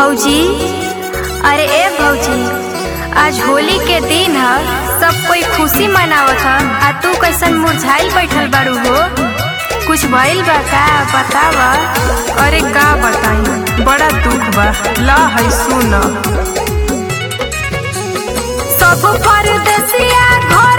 भौजी अरे ए भौजी आज होली के दिन ह सब कोई खुशी मनावत ह आ तू कैसन मुरझाइल बैठल बारू हो कुछ भइल बा का बतावा अरे का बताई बड़ा दुख बा ला है सुन सब परदेसिया घर